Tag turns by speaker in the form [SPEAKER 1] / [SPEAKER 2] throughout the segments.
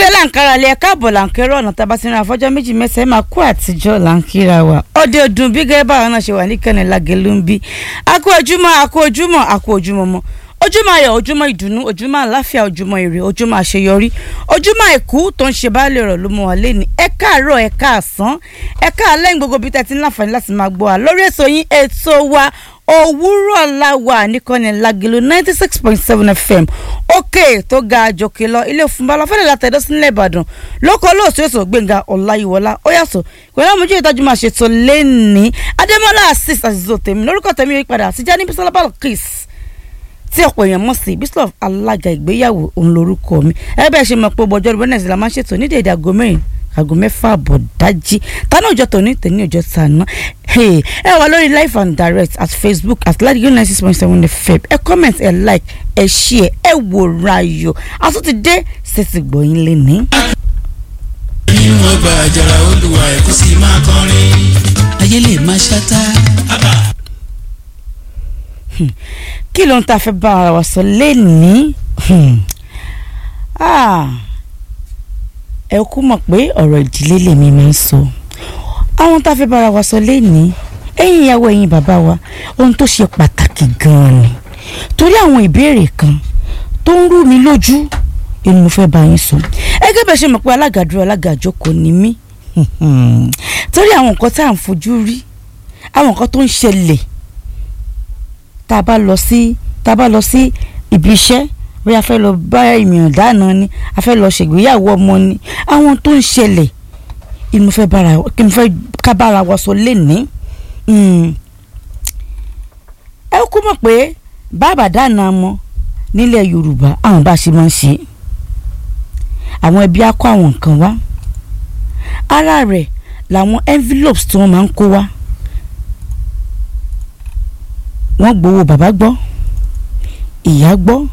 [SPEAKER 1] ilé làǹkárá lẹ káàbọ̀ làǹkẹ́rọ̀ ọ̀nà tá a bá ti rìn àfọ́jọ́ méjì mẹ́sẹ̀ máa kú àtijọ́ làǹkíra wa ọdẹ ọdún bí gẹ́gẹ́ báwọn náà ṣe wà ní kẹ́ni lágẹ̀lú ń bí akú ojúmọ́ akú ojúmọ́ akú ojúmọ́ mọ́ ojúmọ́ ayọ̀ ojúmọ́ ìdùnnú ojúmọ́ àláfíà ojúmọ́ ire ojúmọ́ àṣeyọrí ojúmọ́ àìkú tó ń ṣe baálé ọ̀rọ̀ ló mú wa lẹ́ni ẹ káàárọ̀ ẹ káàsán ẹ káàlẹ́ gbogbo bí tẹ́tí láǹfààní láti máa gbọ́ wa lórí ètò yín ètò wa òwúrọ̀ la wà níkànnì lágẹ̀lú ninety six point seven fm òkè tó ga àjòkè lọ ilé òfúnbalọ fẹ́lẹ̀ látẹ̀dọ́ sílẹ̀ ìbàdàn lóko olóòtú ètò gbẹ̀ngà ọláyíwọlá ó yàtọ̀ pẹ̀lú àmójú ìtajú máa ṣètò lẹ́ni adémọ́lá asis àzìzò tèmi lórúkọ tèmi yìí padà àtijọ́ ní bísọ́lá balkis tí ọ̀pọ̀ èèyàn mọ̀ sí bísọ̀ alága ìgbéyàwó òun lórúkọ mi ẹ bẹ́ẹ̀ ṣe mọ̀ pé ọjọ́ ìbọn náà la máa ń ṣètò ní dèdè aago mẹ́rin aago mẹ́fà àbọ̀ dájí tánà ọjọ́ tòní tẹ̀ní ọjọ́ tàná ẹ wà lórí live and direct at facebook at ladiyo nine six point seven fm ẹ comment ẹ like ẹ share ẹ wò rayo àtúntì dé ṣètì gbọ̀yìn lẹ́ni.
[SPEAKER 2] nínú ọgbà àjàrà olùwà ẹ̀ kó sì máa kọrin. ayé lè máa ṣáta.
[SPEAKER 1] kí ló ń ta fẹ́ bá ara wa sọ lẹ́ni ẹ kú mọ̀ pé ọ̀rọ̀ ìdílé lèmi máa ń sọ àwọn tá a fẹ́ bá ara wa sọ lẹ́ni ẹ̀yin ìyàwó ẹ̀yin bàbá wa ohun tó ṣe pàtàkì gan-an ni torí àwọn ìbéèrè kan tó ń rú mi lójú èmi mo fẹ́ bá yín sọ ẹgẹ́ bẹ́ẹ̀ ṣe mọ̀ pé alága dúró alága àjókòó ni mí torí àwọn nǹkan tá à ń fojú rí àwọn nǹkan tó ń ṣẹlẹ̀ tá a bá lọ sí tá a bá lọ sí ibi iṣẹ́ bóyá a fẹ́ lọ bá ènìyàn dáná ni a fẹ́ lọ ṣègbéyàwó ọmọ ni àwọn tó ń ṣẹlẹ̀ inú fẹ́ bára kí n fẹ́ ká bára wa sọ lénìí ẹ kú mọ̀ pé bàbá dáná mọ́ nílẹ̀ Yorùbá àwọn bá ṣe máa ń ṣe àwọn ẹbí á kó àwọn nǹkan wá ara rẹ̀ làwọn envelopes tí wọ́n máa ń kó wá wọ́n gbowó bàbá gbọ́ ìyá gbọ́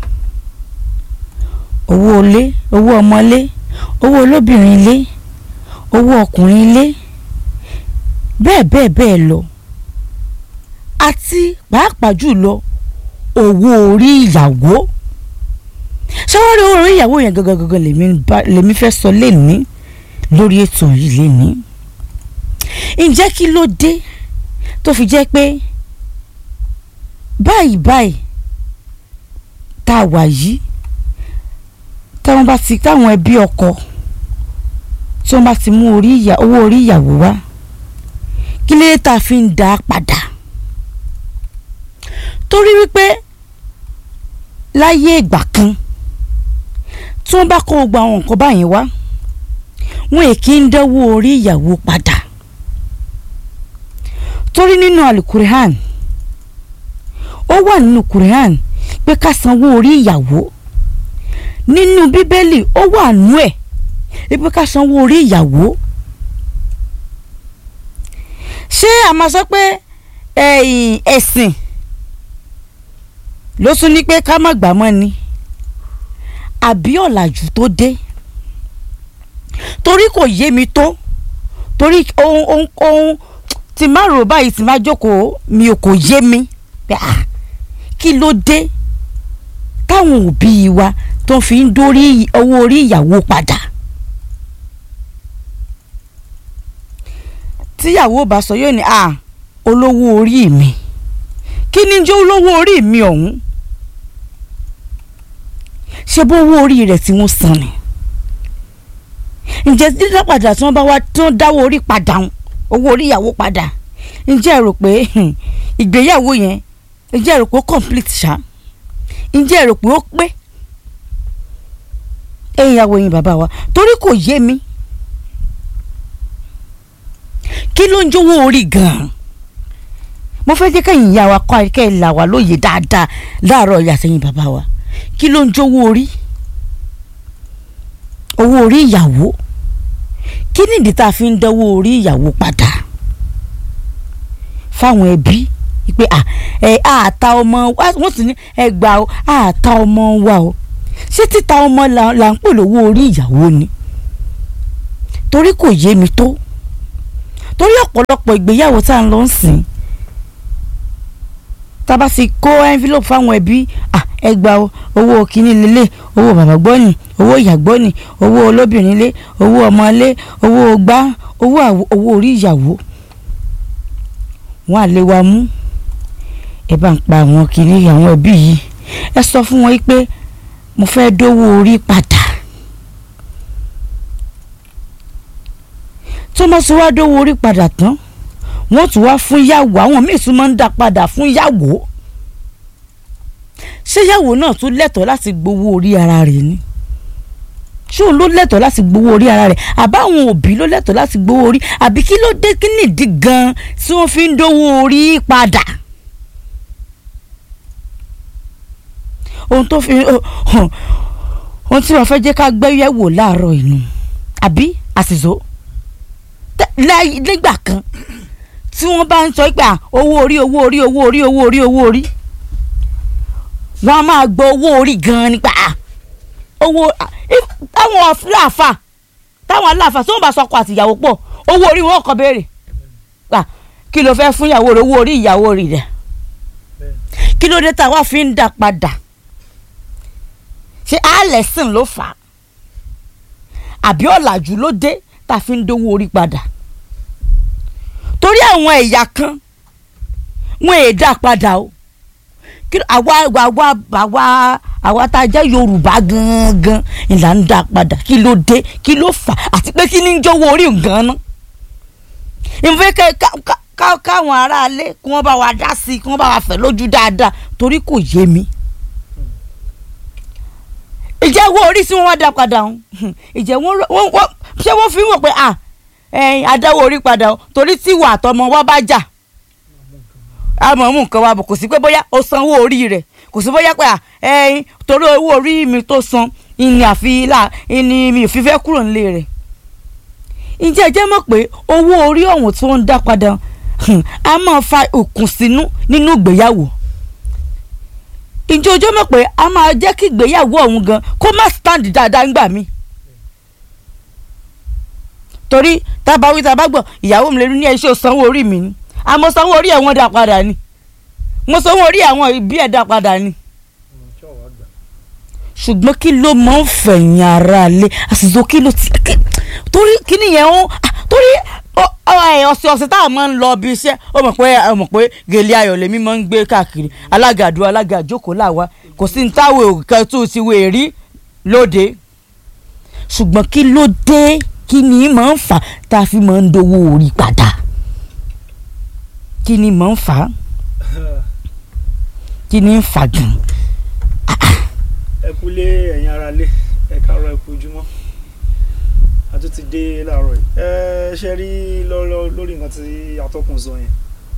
[SPEAKER 1] owó ilé owó ọmọlé owó olóbìnrin ilé owó ọkùnrin ilé bẹ́ẹ̀ bẹ́ẹ̀ bẹ́ẹ̀ lọ àti pàápàá jùlọ owó orí ìyàwó ṣáwárí owó orí ìyàwó yẹn gangan gangan lèmi fẹ́ sọ lẹ́ni lórí ètò yìí lẹ́ni ǹjẹ́ kí ló dé tó fi jẹ́ pé báyìí báyìí tá a wà yìí táwọn bá ti táwọn ẹbí ọkọ tí wọ́n bá ti mú orí ìyà owó orí ìyàwó wá kí lè tá a fi ń dá a padà torí wípé láyé ìgbà kan tí wọ́n bá kó gbogbo àwọn nǹkan báyìí wá wọn è kí ń dánwó orí ìyàwó padà torí nínú alukurihan ó wà nínú Quran pé ká sanwó orí ìyàwó nínú bíbélì ó wà nú ẹ̀ pé ká sanwó orí ìyàwó ṣé a máa sọ pé ẹ̀sìn ló tún ní pé ká má gbà mọ́ ni àbí ọ̀làjú tó dé torí kò yé mi tó torí ohun ohun ohun tí má rò báyìí tí má jókòó mi ò kò yé mi kí ló dé táwọn òbí wa tó fi ń dórí owó orí ìyàwó padà tíyàwó bá sọ yóò ní à olówó orí mi kí ni jẹ́ olówó orí mi ọ̀hún ṣé bó owó orí rẹ̀ tí wọ́n san ni ǹjẹ́ dídá padà tí wọ́n bá wá tí wọ́n dáwọ́ orí padà owó orí ìyàwó padà ǹjẹ́ ẹ rò pé ìgbéyàwó yẹn ǹjẹ́ ẹ rò pé ó complete ṣá ǹjẹ́ ẹ rò pé ó pé ẹ̀yin ìyàwó yín bàbá wa torí kò yé mi kí ló ń jówó orí gan-an mo fẹ́ jẹ́ kẹ́yìn ìyá wa kọ́ kẹ́ ẹ̀ là wá lóye dáadáa láàárọ̀ ìyá sẹ́yìn bàbá wa kí ló ń jówó orí owó orí ìyàwó kí nìdí tá a fi ń dánwó orí ìyàwó padà fáwọn ẹbí pé ẹ àta ọmọ wọ́n sì ní ẹ gbà ó àta ọmọ wa o ṣé títa ọmọ là ń pè lówó orí ìyàwó ni torí kò yé mi tó torí ọ̀pọ̀lọpọ̀ ìgbéyàwó tá à ń lọ sìn tá a bá ti kó envelope fáwọn ẹbí ẹ gba o owó kínní lélẹ̀ owó bàbá gbọ́nì owó ìyá gbọ́nì owó olóbìnrin lé owó ọmọ lé owó gbá owó àwo- owó orí ìyàwó wọn à lè wa mú ẹ bá ń pa àwọn kínní àwọn ẹbí yìí ẹ sọ fún wọn pé mo fẹ́ dówó orí padà tó mọ̀ sí wá dówó orí padà tán wọ́n tún wá fún yàwó àwọn míì tún máa ń dá padà fún yàwó ṣé yàwó náà tún lẹ́tọ̀ọ́ láti gbowó orí ara rẹ̀ ni ṣé òun ló lẹ́tọ̀ọ́ láti gbowó orí ara rẹ̀ àbáwọn òbí ló lẹ́tọ̀ọ́ láti gbowó orí àbí kí ló dé kí nìdí gan-an tí wọ́n fi ń dówó orí padà. ohun tó fi ohun tí wọ́n fẹ́ jẹ́ ká gbẹ́yẹ̀wò láàárọ̀ inú àbí àṣìṣó tẹ- láyé- nígbà kan tí wọ́n bá ń sọ pé à, owó orí owó orí owó orí owó orí owó orí wọ́n á máa gbọ́ owó orí gan-an nípa à, owó à, if- táwọn aláàfà táwọn aláàfà tí wọ́n bá sọkọ àtìyàwó pọ̀ owó orí wọn kò béèrè à, kí ló fẹ́ fún ìyàwó rẹ̀ owó orí ìyàwó rẹ̀ rẹ̀ kí ló dé táwa fi ń dá padà ṣé àlẹ́sìn ló fà á àbí ọ̀làjú ló dé tá a fi ń dówó orí padà torí àwọn ẹ̀yà kan wọn èè dá padà o kí ló- àwa àwa àwa àwa tá a jẹ́ Yorùbá gangan ìlà ń dá padà kí ló dé kí ló fà á àti pé kí ni ń jówó orí gan ná ìfẹ́ ká ká- ká káwọn aráalé kí wọ́n bá wa dá sí i kí wọ́n bá wa fẹ̀ lójú dáadáa torí kò yé mi ìjẹ́ owó orí tí wọ́n wá dá padà ń ìjẹ́ wọ́n rọ- wọ́n wọ́n ṣé wọ́n fi ń wọ̀ pé à ẹ̀yin adáwọ̀ orí padà o torí tí ìwà àtọmọ wa bá jà àmọ́ mú nǹkan wa bọ̀ kò sí pé bóyá o san owó orí rẹ̀ kò sí bóyá pé à ẹ̀yin torí owó orí mi tó san ìní àfi là ìní mi ò fi fẹ́ kúrò nílé rẹ̀ ǹjẹ́ ẹ jẹ́ mọ̀ pé owó orí ọ̀hún tí wọ́n ń dá padà hmm, a máa fa òkùnsínú nínú ìgbéyàwó ǹjẹ́ ọjọ́ mọ̀ pé a máa jẹ́ kí ìgbéyàwó ọ̀hún gan kó má stand dáadáa ńgbà mí. torí tábà wí tábà gbọ́ ìyàwó mi lè ní ẹṣẹ́ sanwó orí mi ni àmọ́ sanwó orí ẹ̀ wọ́n dá padà ni mo sanwó orí àwọn ìbí ẹ̀ dá padà ni. ṣùgbọ́n kí ló máa ń fẹ̀yìn ara lé àṣìṣe kí ló ti kí- torí kí nìyẹn ó ah, torí ọ- ọ- ẹ, ọ̀sẹ̀ ọ̀sẹ̀ táwọn máa ń lọ bí iṣẹ́ ó mọ̀ pé ó mọ̀ pé gèlè ayọ̀ lèmi máa ń gbé káàkiri alága àdúrà alága àjókòó làwa kò sí ní táwọn òkè tó ti wé rí lóde ṣùgbọ́n kí ló dé kí ni máa ń fà tá a fi máa ń dowó orí padà kí ni máa ń fà kí ni ń fà gan
[SPEAKER 3] ẹ kúlé ẹ̀yin ara lé ẹ káàárọ̀ ẹ kú ojúmọ́ a tún ti dé láàárọ̀ yìí ẹ ṣe rí lọ́rọ̀ lórí nǹkan tí atọ́kùn sọ yẹn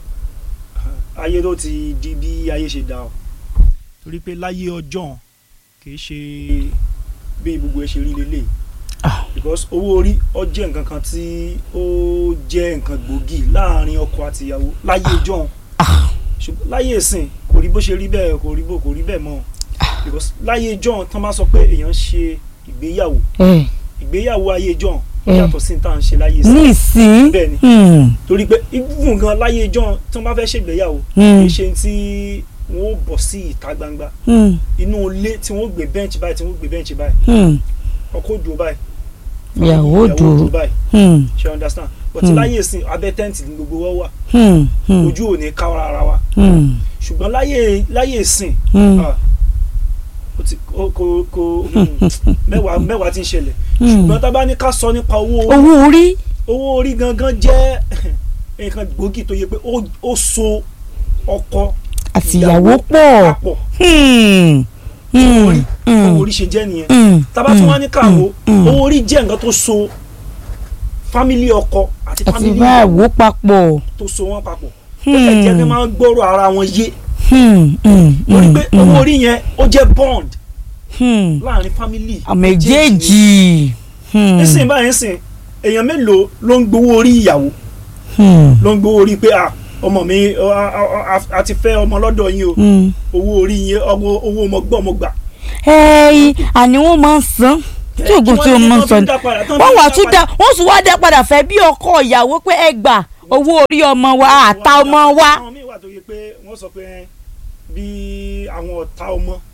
[SPEAKER 3] ayé ló ti di bí ayé ṣe dá o torí pé láyé ọjọ́ kì í ṣe bí gbogbo ẹ ṣe rí lélẹ̀
[SPEAKER 1] Ah.
[SPEAKER 3] because owó orí ó jẹ́ nǹkan kan tí ó jẹ́ nǹkan gbòógì láàrin ọkọ àti ìyàwó láyé ọjọ́
[SPEAKER 1] Ah.
[SPEAKER 3] ṣùgbọ́n láyé ìsìn kò rí bó ṣe rí bẹ́ẹ̀ kò rí bó kò rí bẹ́ẹ̀ mọ́ because láyé john tán bá sọ pé èèyàn ń ṣe ìgbéyàwó
[SPEAKER 1] ẹ
[SPEAKER 3] ìgbéyàwó ayé john
[SPEAKER 1] Eh.
[SPEAKER 3] yàtọ̀ sí tá à ń ṣe láyé
[SPEAKER 1] ní
[SPEAKER 3] ìsìn
[SPEAKER 1] ìsín
[SPEAKER 3] Bẹ́ẹ̀ni.
[SPEAKER 1] hmm,
[SPEAKER 3] torí pé even gan láyé john tán bá fẹ́ ṣègbéyàwó
[SPEAKER 1] Hmm.
[SPEAKER 3] kì í ṣe tí wọ́n ó bọ̀ sí ìta gbangba
[SPEAKER 1] hmm,
[SPEAKER 3] inú ilé tí wọ́n ó gbé bẹ́ǹchì báyìí tí wọ́n ó gbé bẹ́ǹchì báyìí
[SPEAKER 1] hmm,
[SPEAKER 3] ọkọ dùn báyìí
[SPEAKER 1] ìyàwó dùn
[SPEAKER 3] báyìí
[SPEAKER 1] hmm,
[SPEAKER 3] ṣe understand but
[SPEAKER 1] Hmm.
[SPEAKER 3] láyé ìsìn abẹ́ tẹ́ǹtì ní gbogbo wa wà
[SPEAKER 1] hmm, hmm,
[SPEAKER 3] ojú ò ní ká ara wa
[SPEAKER 1] hmm,
[SPEAKER 3] ṣùgbọ́n láyé láyé ìsìn
[SPEAKER 1] hmm.
[SPEAKER 3] ah, ó ti kò kò kò hmm, mẹ́wàá mẹ́wàá ti ń ṣẹlẹ̀
[SPEAKER 1] Hmm.
[SPEAKER 3] ṣùgbọ́n tá a bá ní ká sọ nípa owó orí
[SPEAKER 1] owó orí
[SPEAKER 3] owó orí gangan jẹ́ nǹkan gbòógì tó yẹ pé ó ó so ọkọ
[SPEAKER 1] àti ìyàwó pọ̀
[SPEAKER 3] papọ̀
[SPEAKER 1] hmm, hmm,
[SPEAKER 3] orí
[SPEAKER 1] hmm,
[SPEAKER 3] owó orí ṣe jẹ́ nìyẹn
[SPEAKER 1] hmm,
[SPEAKER 3] tá a bá tún wá ní káwo
[SPEAKER 1] hmm.
[SPEAKER 3] owó orí jẹ́ nǹkan tó so fámílì ọkọ àti
[SPEAKER 1] àti
[SPEAKER 3] fámílì
[SPEAKER 1] ìyàwó papọ̀
[SPEAKER 3] tó so wọn papọ̀ ó lè jẹ́ pé máa ń gbọ́rọ̀ ara wọn yé
[SPEAKER 1] hmm, hmm,
[SPEAKER 3] lórí
[SPEAKER 1] hmm,
[SPEAKER 3] pé
[SPEAKER 1] hmm,
[SPEAKER 3] owó orí yẹn ó jẹ́ bond
[SPEAKER 1] hmm.
[SPEAKER 3] láàrin fámílì
[SPEAKER 1] àmẹ́jẹ́jì hmm,
[SPEAKER 3] nísìnyí báyìí nísìnyí èèyàn mélòó ló ń gbowó orí ìyàwó
[SPEAKER 1] hmm,
[SPEAKER 3] ló ń gbowó orí pé à ọmọ mi ọ, a- a- a- a ti fẹ́ ọmọ lọ́dọ̀ yín o
[SPEAKER 1] hmm.
[SPEAKER 3] owó orí yín owó owó ọmọ gbọ́ ọmọ gbà.
[SPEAKER 1] ẹ̀ẹ́n àní wọ́n máa ń san tí oògùn tí o máa ń san ni wọ́n wà tún dá wọ́n tún wá dá padà fẹ́ bí ọkọ ìyàwó pé ẹ gbà owó orí ọmọ wa àta ọmọ wa.
[SPEAKER 3] àwọn míì wà tó yẹ pé wọ́n sọ pé bí àwọn ọ̀tá ọmọ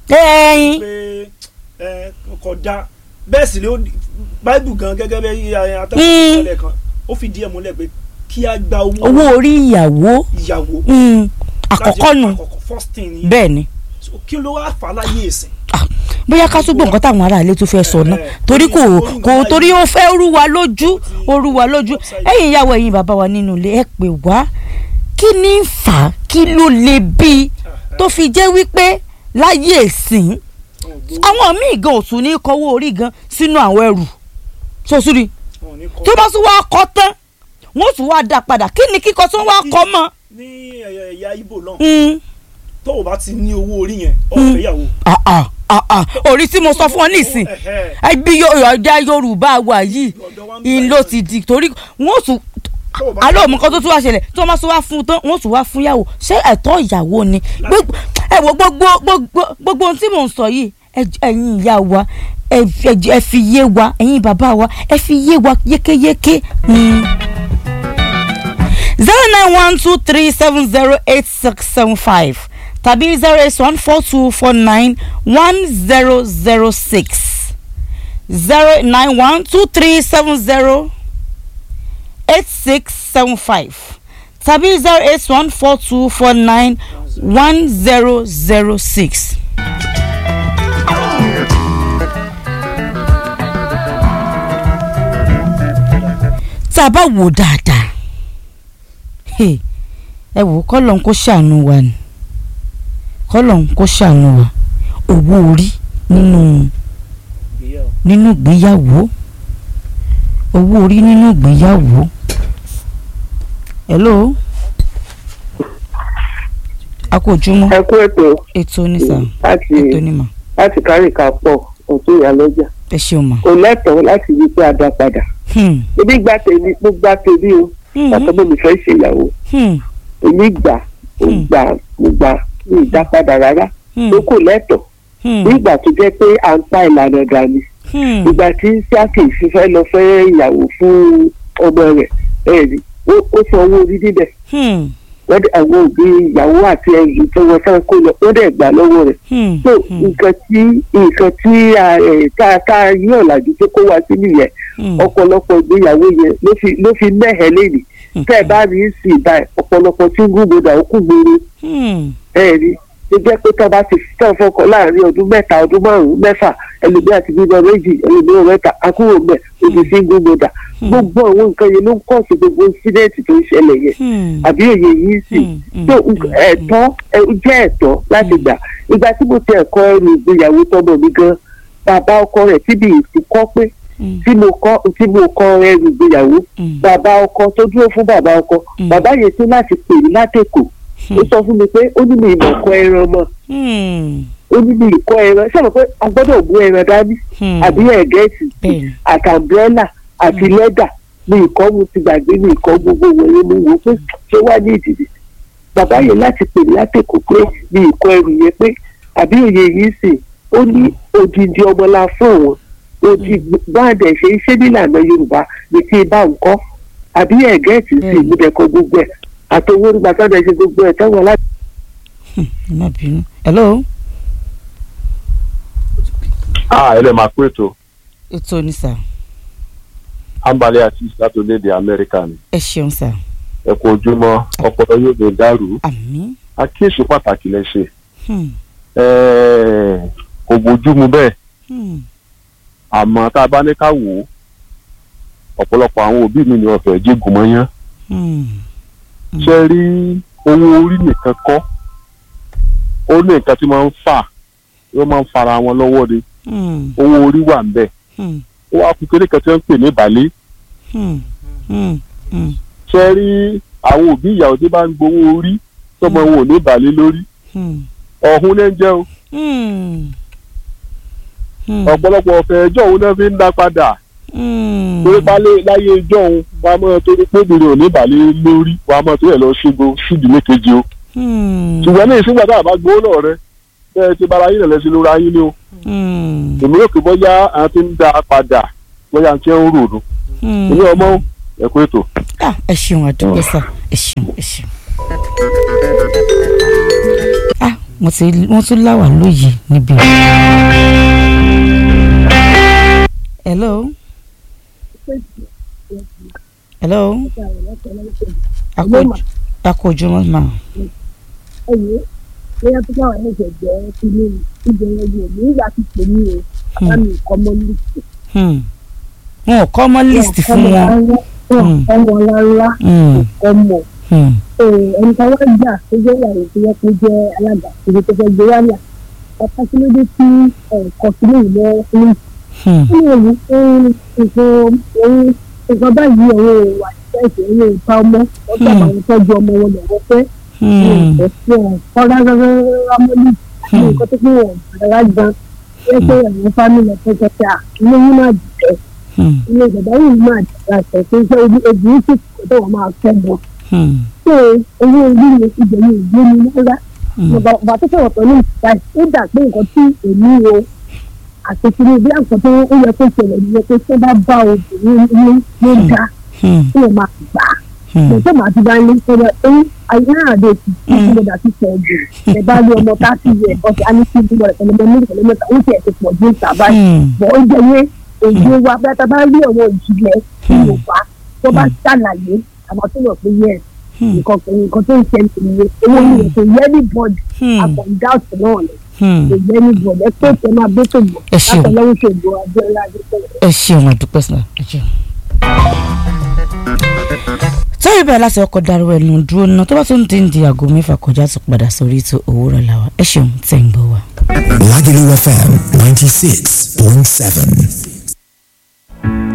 [SPEAKER 1] ẹyin
[SPEAKER 3] pé ẹ kò da bẹ́ẹ̀ sì ni ó báìbù gan gẹ́gẹ́ bẹ́ẹ̀
[SPEAKER 1] Mm.
[SPEAKER 3] atẹ́kùn ìṣẹ̀lẹ̀ kan ó fi díẹ̀ múlẹ̀ pé kí a gba owó
[SPEAKER 1] owó orí ìyàwó
[SPEAKER 3] ìyàwó
[SPEAKER 1] mm,
[SPEAKER 3] láti-
[SPEAKER 1] àkọ́kọ́ nù
[SPEAKER 3] àkọ́kọ́ first thing ni
[SPEAKER 1] bẹ́ẹ̀ ni
[SPEAKER 3] So, kí ló wá fà á láyé ìsìn
[SPEAKER 1] bóyá ká tún gbọ́ nǹkan táwọn aráàlú tún fẹ́ sọ náà
[SPEAKER 3] Eh,
[SPEAKER 1] torí kò
[SPEAKER 3] orí
[SPEAKER 1] kò
[SPEAKER 3] nǹkan
[SPEAKER 1] torí
[SPEAKER 3] báyìí.
[SPEAKER 1] ó fẹ́ rú wa lójú
[SPEAKER 3] Ó ti-
[SPEAKER 1] ó rú wa lójú
[SPEAKER 3] upside
[SPEAKER 1] ẹ̀yin ìyàwó ẹ̀yin bàbá wa nínú ilé ẹ pè wá kí ni ń fà á kí ló lè bí i tó fi jẹ́ wípé láyé ìsìn
[SPEAKER 3] Wọn ò gbowó,
[SPEAKER 1] àwọn míì gan ò tún ní kọ́wọ́ orí gan sínú àwọn ẹrù sọ́súrì
[SPEAKER 3] wọn ò ní kọ́.
[SPEAKER 1] tó bá tún wá kọ́ tán wọ́n tún wá dá padà kí ni kíkọ́ tó wá kọ́ mọ́
[SPEAKER 3] ní ẹ̀yà ẹ̀yà Ìgbò náà
[SPEAKER 1] Mm,
[SPEAKER 3] tó o bá ti ní owó orí yẹn ọ̀fẹ́ ìyàwó.
[SPEAKER 1] ah, ah, ah, ah. orí tí mo sọ fún ọ nísìn
[SPEAKER 3] Ẹ̀hẹ́.
[SPEAKER 1] ẹbí ọjà Yorùbá wa yìí
[SPEAKER 3] Ọ̀dọ̀ wa ń bí
[SPEAKER 1] in ló ti di torí wọ́n tún
[SPEAKER 3] Tó o bá-
[SPEAKER 1] alẹ́ òmù kan tó tún wá ṣẹlẹ̀ tí wọ́n bá tún wá fún un tán wọ́n tún wá fún yàwó ṣé ẹ̀tọ́ ìyàwó ni Gbogbo- ẹ wo gbogbo gbogbo gbogbo ohun tí mò ń sọ yìí ẹ- ẹ̀yin ìyá wa ẹ ẹ- ẹ fi yé wa ẹ̀yin bàbá wa ẹ fi yé wa yékéyéké. zero nine one two three seven zero eight six seven five tàbí zero eight one four two four nine one zero zero six zero nine one two three seven zero eight six seven five tàbí zero eight one four two four nine one zero zero six. tá a bá wò dáadáa hey, ẹ wò kọ́lọ́n kó ṣàánú wa ni kọ́lọ́n kó ṣàánú wa owó orí nínú
[SPEAKER 3] Ìgbéyàwó.
[SPEAKER 1] nínú ìgbéyàwó owó orí nínú ìgbéyàwó hello a kò jùmọ̀
[SPEAKER 4] ẹ kú ètò
[SPEAKER 1] ètò onísà
[SPEAKER 4] láti
[SPEAKER 1] ètò onímọ̀
[SPEAKER 4] láti kárìkà pọ̀ ọ̀tún ìyálọ́jà
[SPEAKER 1] ẹ ṣeun mà.
[SPEAKER 4] kò lẹ́tọ̀ọ́ láti yí pé a dá padà
[SPEAKER 1] Hmm,
[SPEAKER 4] ebi gba tèmi mo gba tèmi o
[SPEAKER 1] hmm,
[SPEAKER 4] bàtà mo fẹ́ ṣèyàwó
[SPEAKER 1] hmm,
[SPEAKER 4] èmi gbà mo
[SPEAKER 1] Hmm.
[SPEAKER 4] gbà mo gbà mi ì dá padà rárá
[SPEAKER 1] hmm,
[SPEAKER 4] tó kò lẹ́tọ̀ọ́
[SPEAKER 1] hmm,
[SPEAKER 4] nígbà tó jẹ́ pé à ń pa ìlànà dání
[SPEAKER 1] hmm,
[SPEAKER 4] ìgbà tí sáàkì fífẹ́ lọ fẹ́ ìyàwó fún ọmọ rẹ̀ ẹ̀ rí ó- ó san owó orí níbẹ̀
[SPEAKER 1] hmm,
[SPEAKER 4] wọ́n dẹ̀ àwọn òbí ìyàwó àti ẹ̀yìn tó wọ́n fẹ́ kó lọ ó dẹ̀ gbà lọ́wọ́ rẹ̀
[SPEAKER 1] hmm,
[SPEAKER 4] so
[SPEAKER 1] hmm,
[SPEAKER 4] nǹkan tí nǹkan tí a, ẹ̀, tá a tá a yí ọ̀làjú tó kó wá sí nìyẹn
[SPEAKER 1] hmm,
[SPEAKER 4] ọ̀pọ̀lọpọ̀ ìgbéyàwó yẹn ló fi ló fi mẹ́hẹ̀ lẹ́nìí tẹ́ ẹ bá rí sí ìbá ẹ̀ ọ̀pọ̀lọpọ̀ tí ń gúngbòdà ó kú gbòòrò
[SPEAKER 1] hmm,
[SPEAKER 4] ẹ̀ rí tó jẹ́ pé tọ́ bá ti tọ́ fọkàn láàrin ọdún mẹ́ta ọdún márùn-ún mẹ́fà ẹlòmíì àti bíbọ méjì ẹlòmíì mẹ́ta akúrò mẹ́ òbí sí gúngbòdà gbogbo àwọn nǹkan yẹn ló ń kọ́ sí gbogbo incident tó ń ṣẹlẹ̀ yẹn
[SPEAKER 1] hmm,
[SPEAKER 4] àbí òye yìí sì
[SPEAKER 1] hmm, hmm,
[SPEAKER 4] tó
[SPEAKER 1] hmm,
[SPEAKER 4] ẹ̀tọ́ ẹ, jẹ́ ẹ̀tọ́ láti gbà ìgbà tí mo ti ẹ̀kọ́ ẹrù ìgbéyàwó tọmọ mi gan bàbá ọkọ rẹ̀ tí mi ti kọ́ pé
[SPEAKER 1] hmm,
[SPEAKER 4] tí mo kọ́ tí mo kọ́ ẹrù ìgbéyàwó
[SPEAKER 1] hmm,
[SPEAKER 4] bàbá ọkọ tó dúró fún bàbá ọkọ
[SPEAKER 1] Mm.
[SPEAKER 4] bàbá yẹn tó láti pè mí látẹ̀kọ̀ ó sọ fún mi pé ó ní mi ìmọ̀ kọ́ ẹran mọ́
[SPEAKER 1] hmm,
[SPEAKER 4] ó ní mi ìkọ́ ẹran ṣé mo pé a gbọ́dọ̀ mú ẹran dání
[SPEAKER 1] hmm,
[SPEAKER 4] àbí ẹ̀gẹ́sì
[SPEAKER 1] bẹ́ẹ̀ni.
[SPEAKER 4] àti àmbrẹ́là àti lẹ́dà ní ìkọ́ mu ti gbàgbé ní ìkọ́ gbogbo wọlé mu wò pé ṣé wà ní ìdìbò bàbá yẹn láti pè mí látẹ̀kọ̀ pé ní ìkọ́ ẹrù yẹn pé àbí òye yìí sì ó ní odindi ọmọlá fún òun odi báàdẹ̀ ṣe iṣẹ́ nílànà yorùbá ní kí n bá ń kọ́ àbí ẹ̀gẹ́ẹ̀tì sì
[SPEAKER 1] Bẹ́ẹ̀ni.
[SPEAKER 4] ìmúdẹ̀kọ gbogbo ẹ̀ àtọwọ́ nígbà tó ń ṣe gbogbo ẹ̀ táwọn aláàbò
[SPEAKER 1] ẹ má bínú hello
[SPEAKER 5] ah ẹ lè máa kó ètò
[SPEAKER 1] ètò onísà
[SPEAKER 5] ambale àti láti orílẹ̀-èdè amẹ́ríkà ni
[SPEAKER 1] ẹ ṣeun sà
[SPEAKER 5] ẹ kú ojúmọ́ ọpọlọ yóò lè dàrú
[SPEAKER 1] àmín
[SPEAKER 5] àkíyèsí pàtàkì lẹ ṣe
[SPEAKER 1] hmm,
[SPEAKER 5] Ẹ́ẹ̀, kò bójúmu bẹ́ẹ̀
[SPEAKER 1] hmm,
[SPEAKER 5] àmọ́ tá a bá ní ká wò ó ọ̀pọ̀lọpọ̀ àwọn òbí mi ni ọ̀fẹ́ jígun mọ́yán
[SPEAKER 1] hmm,
[SPEAKER 5] ṣe rí owó orí nìkan kọ́ ó ní nǹkan tí máa ń fà ó máa ń fara wọn lọ́wọ́ ni
[SPEAKER 1] hmm,
[SPEAKER 5] owó orí wà ń bẹ̀
[SPEAKER 1] hmm,
[SPEAKER 5] ó wá kú kéré kan tí wọ́n ń pè ní ìbàlẹ̀
[SPEAKER 1] hmm, hmm, hmm,
[SPEAKER 5] ṣe rí àwọn òbí ìyàwó tí bá ń gbowó orí tọmọ wọn ò ní ìbàlẹ̀ lórí
[SPEAKER 1] hmm,
[SPEAKER 5] ọ̀hún lẹ́ ń jẹ́ o
[SPEAKER 1] hmm, hmm,
[SPEAKER 5] ọ̀pọ̀lọpọ̀ ọ̀fẹ́ ẹjọ́ òun náà fi ń dá padà
[SPEAKER 1] hmm,
[SPEAKER 5] torí pálẹ̀ láyé ẹjọ́ òun wàá mọ̀ torí pé obìnrin ò ní ìbàlẹ̀ lórí wàá mọ̀ torí ẹ̀ lọ ṣígo sídìí mékejì o
[SPEAKER 1] hmm,
[SPEAKER 5] ṣùgbọ́n ní ìsìnkú àti àbá gbowó náà rẹ bẹ́ẹ̀ ti bára yín lẹ̀lẹ́sìn lóra yín ni o
[SPEAKER 1] hmm,
[SPEAKER 5] èmi rò pé bóyá àwọn ti ń dá padà bóyá àwọn ti ń rò nù
[SPEAKER 1] hmm.
[SPEAKER 5] èmi ọmọ ẹ̀kọ́ ètò.
[SPEAKER 1] Ah, ẹ ṣeun àdúgbò sá ẹ ṣeun ẹ ṣeun. Ah, wọ́n ti wọ́n tún láwà lóye níbí. hello. hello. Ako- akójúmọ́ ma.
[SPEAKER 6] ẹ̀yẹ́ bóyá tó káwọn ẹ̀ṣẹ̀ jẹ́ kí ní ìbẹ̀rẹ̀ yìí ní ìgbà tí pè ní o bàbá mi kọ́ mọ́ lísì.
[SPEAKER 1] Hmm. wọn ò kọ́ mọ́ list fún wọn.
[SPEAKER 6] wọn kọ́ wọn rárá
[SPEAKER 1] Hmm.
[SPEAKER 6] kọ́ mọ̀
[SPEAKER 1] Hmm.
[SPEAKER 6] ẹni kan wá gbà tó jẹ́ ìyàwó tó yẹ kó jẹ́ alága ìdí tó fẹ́ gbé wá là ọ̀pá kí ló dé tí ẹ̀kọ́ sí lè lọ fún
[SPEAKER 1] Hmm.
[SPEAKER 6] kí ló wù fún nǹkan ohun nǹkan báyìí ọ̀rọ̀ ìwà ìfẹ́sẹ̀ ọ̀rọ̀ ìta ọmọ wọ́n gbà àwọn tọ́jú ọmọ wọn lọ́wọ́ fẹ́
[SPEAKER 1] Hmm.
[SPEAKER 6] kọ́ rárá mọ́lì ní nǹkan tó pé wọ́n rárá gan ẹ pé àwọn fámìlì ọ̀pẹ̀jọ pé à ilé yín máa dìtẹ̀
[SPEAKER 1] Hmm.
[SPEAKER 6] ilé ìjọba yìí máa dìtẹ̀ àtẹ̀ tó ṣe ojú ojú yìí sì kò tó wọ́n máa fẹ́ bọ̀
[SPEAKER 1] Hmm.
[SPEAKER 6] ṣé owó orí mi ibẹ̀ ni ìgbé mi rárá
[SPEAKER 1] Hmm.
[SPEAKER 6] bàbá tó sọ̀rọ̀ pẹ̀lú ìta ó dà pé nǹkan tí èmi o àti kí ni bí àǹkan tó ó yẹ kó ṣẹlẹ̀ nìyẹn pé tí wọ́n bá bá obìnrin ní ló dá
[SPEAKER 1] Hmm.
[SPEAKER 6] tí wọ́n máa gbà á
[SPEAKER 1] Hmm.
[SPEAKER 6] mo tó máa ti bá ní sọ́dọ̀ pé ayé àdé ti ti ti gbọdọ̀ ti pọ̀ jù ẹ bá rí ọmọ tá a ti yẹ ọ̀sẹ̀ á ní kí n bọ̀ ẹ̀kọ́ lọ́mọ méjì lọ́mọ mẹ́ta ó tiẹ̀ ti pọ̀ ju ìta báyìí
[SPEAKER 1] Hmm.
[SPEAKER 6] bọ̀ ó jẹ́ yé èdè wa bí a bá rí ọ̀rọ̀ ìjìnlẹ̀ Yorùbá tó bá ṣàlàyé àmọ́ tó mọ̀ pé yẹ
[SPEAKER 1] Hmm.
[SPEAKER 6] nǹkan nǹkan tó ń ṣẹlẹ̀ nìyẹn owó ni kò yẹ ní bọ́ọ̀dù
[SPEAKER 1] Hmm.
[SPEAKER 6] àkàndá ọ̀sẹ̀ náà ni
[SPEAKER 1] Hmm.
[SPEAKER 6] kò yẹ ní bọ́ọ̀dù ẹ pé tẹ máa bẹ́ tó bọ̀
[SPEAKER 1] Ẹ ṣeun.
[SPEAKER 6] látọ̀lọ́wọ́ ṣègbè Abíọ́lá Adékọ̀yà.
[SPEAKER 1] ẹ ṣeun àdúpẹ́ sílẹ̀ ẹ ṣeun. sọ́yìn bẹ́ẹ̀ láti ọkọ̀ dáró ẹnu dúró ná tó bá tún ti ń di aago mẹ́fà kọjá tó padà sórí ètò òwúrọ̀ làwà ẹ ṣeun tẹ̀ ń gbọ́ wa.
[SPEAKER 7] Lagelu FM 96.7.